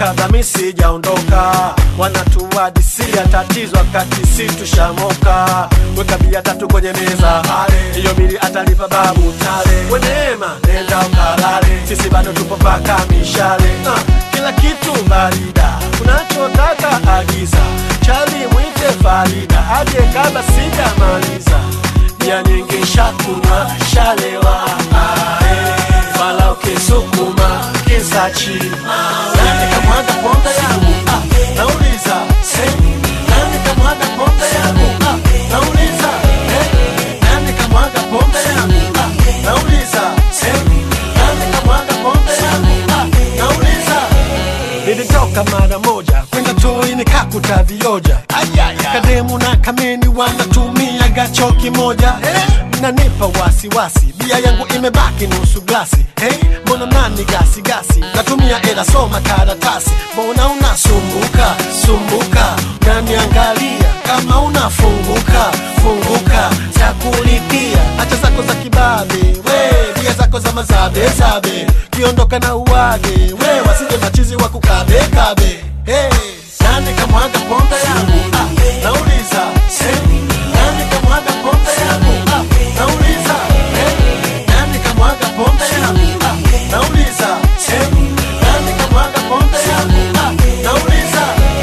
kabla mi sijaondoka wanatuadisia tatizo wakati si tushamoka weka bia tatu kwenye meza hiyo bili atalipa babu tale weneema nenda ukalale sisi bado tupo paka mishale uh, kila kitu barida unachotaka agiza chali mwite farida aje kabla sijamaliza bia nyingi shakunywa shalewa ae fala ukisukuma kisachi nani kamwaga pombe yangu ah, nauliza eh, nani kamwaga pombe yangu ah, nauliza eh, nani kamwaga pombe yangu ah, nauliza eh, nani kamwaga pombe yangu ah, nauliza nilitoka mara moja kwenda toi nikakuta vioja kademu na kameni wanatumia gacho kimoja nanipa wasiwasi bia yangu imebaki nusu glasi hey, mbona nani gasi gasi natumia ela soma karatasi mbona unasumbuka sumbuka naniangalia kama unafunguka funguka takulipia hacha zako za kibabe we bia zako za mazabe zabe kiondoka na uwage we wasije machizi wa kukabe kabe hey. nani kamwaga pombe yangu ah, nauliza hey. nani kamwaga pombe yangu ah, nauliza hey. nani kamwaga pombe yangu ah, nauliza hey. nani kamwaga pombe yangu ah, nauliza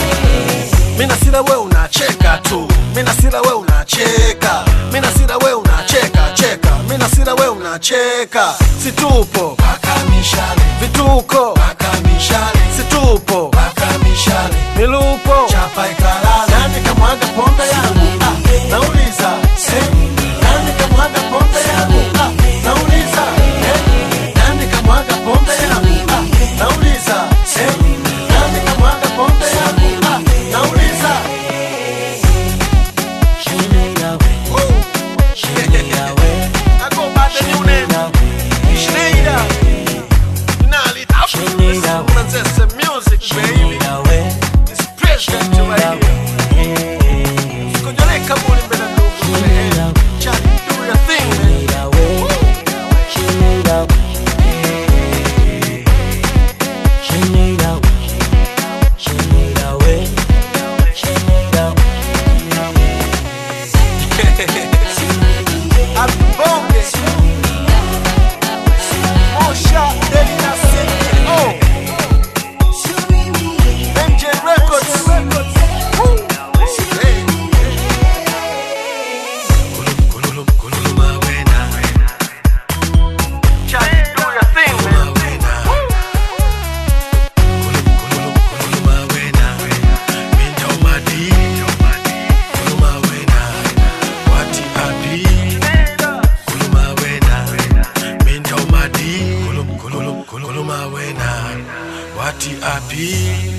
mina sira we unacheka tu mina sira we unacheka mina sira we unacheka cheka mina sira we unacheka situpo paka mishale vituko paka mishale situpo paka mishale milupo chapa ikalala nani kamwaga pombe yangu ah, nauliza eh, nani kamwaga pombe yangu ah, nauliza eh, nani kamwaga pombe yangu ah, nauliza eh, nani kamwaga pombe yangu ah, nauliza I go by the new name Schneider Nali Manchester music baby It's president right here Kujoleka muli mbele ndugu man Charlie do your thing man Abonge Osha Deli na City Oh MJ Records Woo. Hey. Charlie, do your thing, man. Wati api